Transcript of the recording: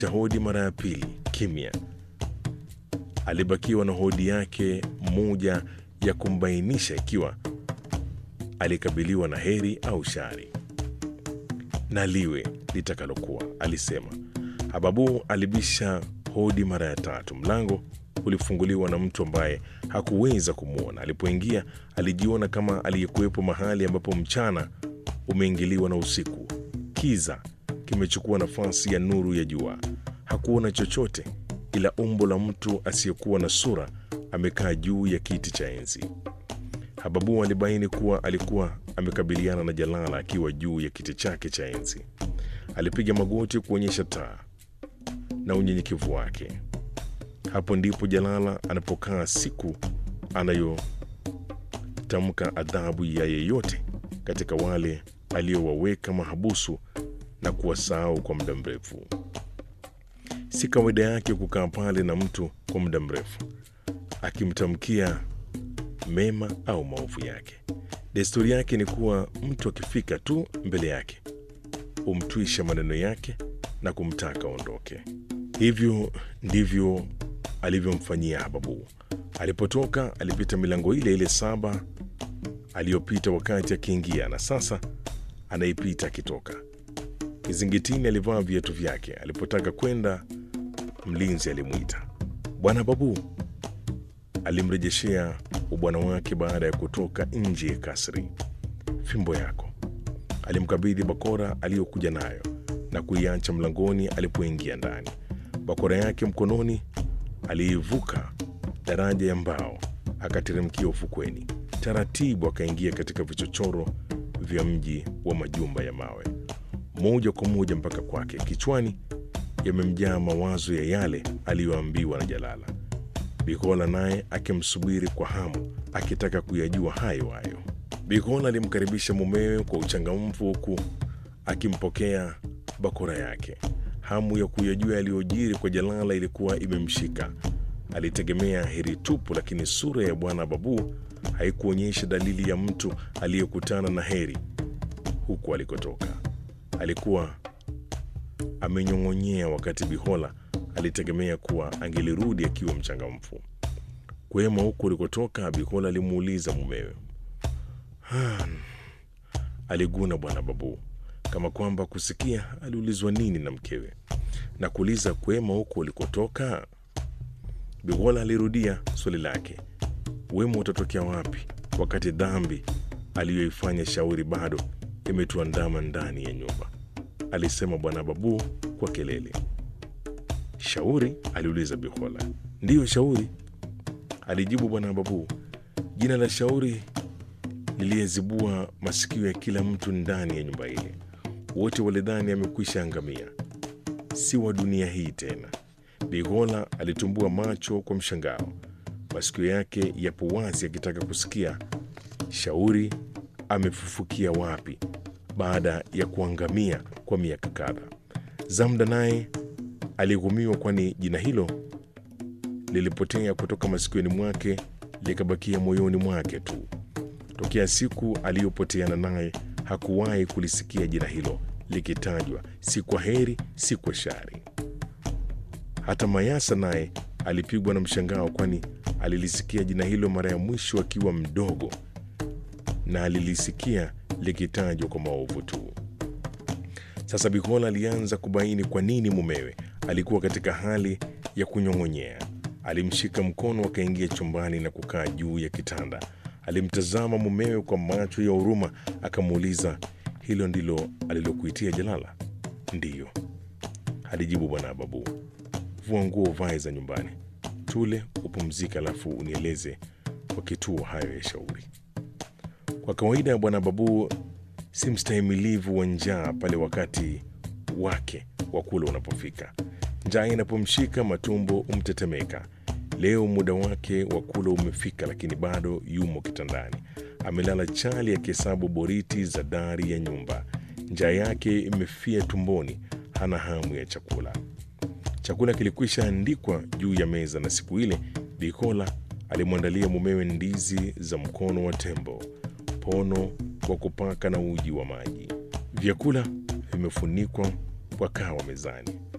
hodi mara ya pili, kimya. Alibakiwa na hodi yake moja ya kumbainisha ikiwa alikabiliwa na heri au shari. Na liwe litakalokuwa, alisema. Hababu alibisha hodi mara ya tatu. Mlango ulifunguliwa na mtu ambaye hakuweza kumwona. Alipoingia alijiona kama aliyekuwepo mahali ambapo mchana umeingiliwa na usiku. Kiza kimechukua nafasi ya nuru ya jua. Hakuona chochote ila umbo la mtu asiyekuwa na sura amekaa juu ya kiti cha enzi. Hababu alibaini kuwa alikuwa amekabiliana na Jalala akiwa juu ya kiti chake cha enzi. Alipiga magoti kuonyesha taa na unyenyekevu wake. Hapo ndipo Jalala anapokaa siku anayotamka adhabu ya yeyote katika wale aliyowaweka mahabusu na kuwasahau kwa muda mrefu. Si kawaida yake kukaa pale na mtu kwa muda mrefu akimtamkia mema au maovu yake. Desturi yake ni kuwa mtu akifika tu mbele yake humtwisha maneno yake na kumtaka aondoke. Hivyo ndivyo alivyomfanyia Hababu. Alipotoka alipita milango ile ile saba aliyopita wakati akiingia, na sasa anaipita akitoka. Kizingitini alivaa viatu vyake. Alipotaka kwenda, mlinzi alimwita. Bwana Babu alimrejeshea ubwana wake baada ya kutoka nje ya kasri. Fimbo yako. Alimkabidhi bakora aliyokuja nayo na kuiacha mlangoni alipoingia ndani. Bakora yake mkononi, aliivuka daraja ya mbao akateremkia ufukweni. Taratibu akaingia katika vichochoro vya mji wa majumba ya mawe, moja kwa moja mpaka kwake. Kichwani yamemjaa mawazo ya yale aliyoambiwa na Jalala. Bikola naye akimsubiri kwa hamu, akitaka kuyajua hayo hayo. Bikola alimkaribisha mumewe kwa uchangamfu, huku akimpokea bakora yake. Hamu ya kuyajua yaliyojiri kwa Jalala ilikuwa imemshika. Alitegemea heri tupu, lakini sura ya bwana Babu haikuonyesha dalili ya mtu aliyekutana na heri huku alikotoka. Alikuwa amenyong'onyea, wakati Bihola alitegemea kuwa angelirudi akiwa mchangamfu. Kwema huku ulikotoka? Bihola alimuuliza mumewe. Hmm, aliguna bwana Babu kama kwamba kusikia aliulizwa nini na mkewe na kuuliza kwema huku ulikotoka. Bihola alirudia swali lake, wema utatokea wapi wakati dhambi aliyoifanya Shauri bado imetuandama ndani ya nyumba? alisema bwana Babu kwa kelele. Shauri? aliuliza Bihola. Ndiyo, Shauri, alijibu bwana Babu. Jina la Shauri liliyezibua masikio ya kila mtu ndani ya nyumba ile. Wote walidhani amekwisha angamia, si wa dunia hii tena. Bihola alitumbua macho kwa mshangao, masikio yake yapo wazi akitaka kusikia Shauri amefufukia wapi baada ya kuangamia kwa miaka kadhaa. Zamda naye alighumiwa, kwani jina hilo lilipotea kutoka masikioni mwake likabakia moyoni mwake tu. Tokea siku aliyopoteana naye hakuwahi kulisikia jina hilo likitajwa, si kwa heri, si kwa shari. Hata Mayasa naye alipigwa na mshangao, kwani alilisikia jina hilo mara ya mwisho akiwa mdogo na alilisikia likitajwa kwa maovu tu. Sasa Bikola alianza kubaini kwa nini mumewe alikuwa katika hali ya kunyong'onyea. Alimshika mkono, akaingia chumbani na kukaa juu ya kitanda. Alimtazama mumewe kwa macho ya huruma, akamuuliza, hilo ndilo alilokuitia Jalala? Ndiyo, alijibu bwana Babu. Vua nguo uvae za nyumbani, tule, upumzike, alafu unieleze kwa kituo hayo ya Shauri. Kwa kawaida bwana Babu si mstahimilivu wa njaa pale wakati wake wa kula unapofika. Njaa inapomshika matumbo umtetemeka. Leo muda wake wa kula umefika, lakini bado yumo kitandani, amelala chali akihesabu boriti za dari ya nyumba. Njaa yake imefia tumboni, hana hamu ya chakula. Chakula kilikwisha andikwa juu ya meza, na siku ile Bikola alimwandalia mumewe ndizi za mkono wa tembo, pono wa kupaka na uji wa maji. Vyakula vimefunikwa kwa kawa mezani.